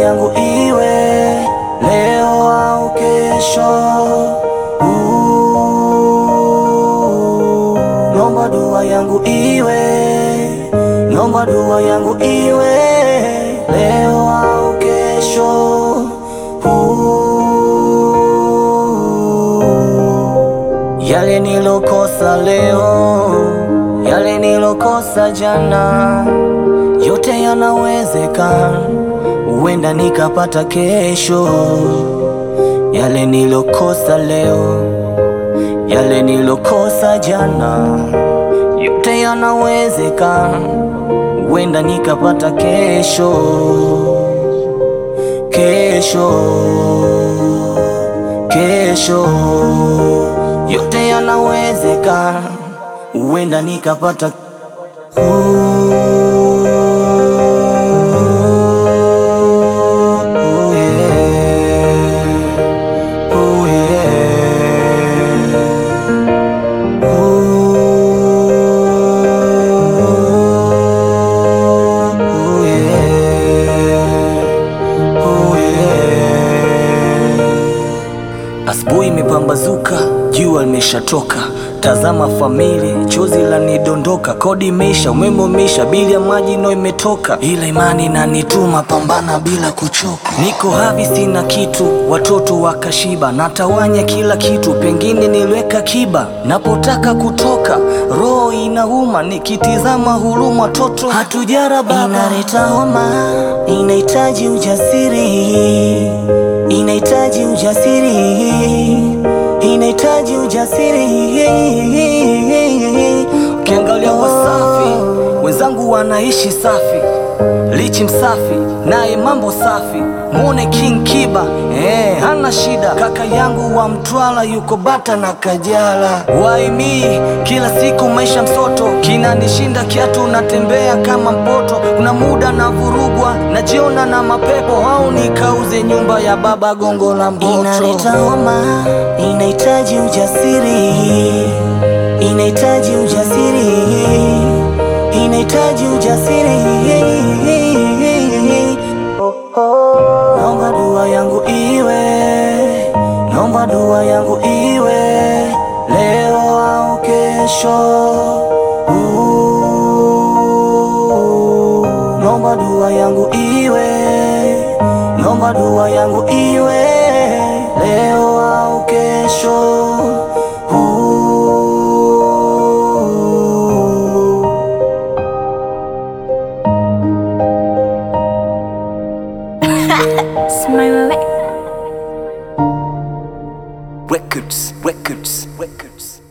yangu iwe leo au kesho. Uh, Nomba dua yangu iwe, nomba dua yangu iwe leo au kesho. Uh, Yale nilokosa leo, yale nilokosa jana, yote yanawezekana, huenda nikapata kesho. Yale nilokosa leo, yale nilokosa jana, yote yanawezekana, huenda nikapata kesho. Kesho, kesho, yote yanawezekana, huenda nikapata Ooh, yeah. Ooh, yeah. Ooh, yeah. Ooh, yeah. Asubuhi imepambazuka, jua limeshatoka, tazama famili, chozi lanidondoka, kodi imeisha, umeme umeisha, bili ya maji no imetoka, ila imani nanituma, pambana bila kuchoka. Niko havi, sina kitu, watoto wakashiba, natawanya kila kitu, pengine niliweka kiba, napotaka kutoka, roho inauma, nikitizama huruma, watoto hatujara baba, inaleta homa, inahitaji ujasiri inahitaji ujasiri, inahitaji ujasiri. Ukiangalia Wasafi wenzangu wanaishi safi, Lichi msafi naye mambo safi, mwone King Kiba eh, hana shida. Kaka yangu wa Mtwara yuko Bata na Kajala, waimi kila siku maisha msoto, kinanishinda kiatu, natembea kama mpoto. Kuna muda na vurugwa, najiona na mapepo, au nikauze nyumba ya baba Gongo la Mboto. Inaleta homa, inahitaji ujasiri, inahitaji ujasiri inahitaji ujasiri. Naomba dua yangu iwe, naomba dua yangu iwe leo au kesho. Uh, Naomba dua yangu iwe, naomba dua yangu iwe leo au kesho. Uh, Smile. Records, records, records.